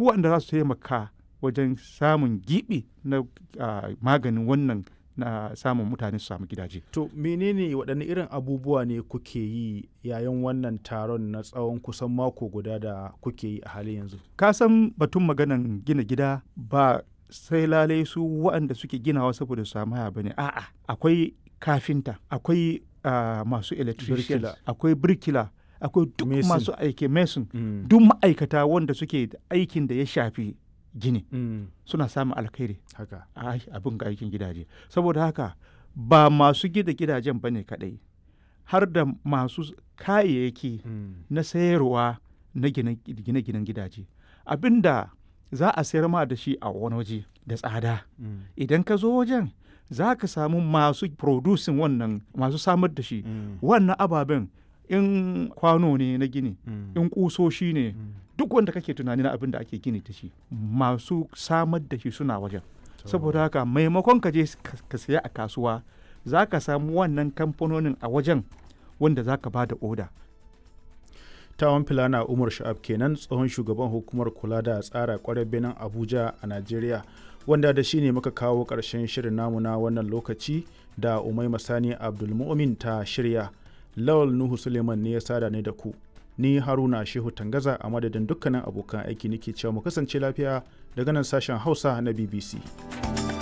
waɗanda za su taimaka wajen samun giɓi na uh, maganin wannan na samun mutane su samu gidaje. To menene waɗanne irin abubuwa ne kuke yi yayin wannan taron na tsawon kusan mako guda da kuke yi a halin yanzu? Ka san batun maganan gina gida ba sai lalai su waɗanda suke ginawa saboda su samu haya bane a'a akwai kafinta akwai uh, masu electrician akwai birkila akwai duk masu aiki mason mm. duk ma'aikata wanda suke aikin da ya shafi gini mm. suna samun alkhairi haka abin ga aikin gidaje saboda haka ba masu gida gidajen bane kadai har da masu kayayyaki mm. na sayarwa na gine-ginen gidaje abinda za a sayar ma da shi a wani waje da tsada idan ka zo wajen za ka samu masu producing wannan masu samar da shi wannan ababen in kwano ne na gini in kusoshi ne duk wanda kake tunani na abin da ake gini da shi masu samar da shi suna wajen saboda haka maimakon ka je ka saya a kasuwa za ka samu wannan kamfanonin a wajen wanda za ka ba da oda tawon filana umar sha'ab kenan tsohon shugaban hukumar kula da tsara kwarar benin abuja a najeriya wanda da shi ne muka kawo ƙarshen shirin namu na wannan lokaci da umai masani abdulmumin ta shirya lawal nuhu suleiman ne ya sada ne da ku ni haruna shehu tangaza a madadin dukkanin abokan aiki nake cewa mu kasance lafiya daga nan sashen hausa na bbc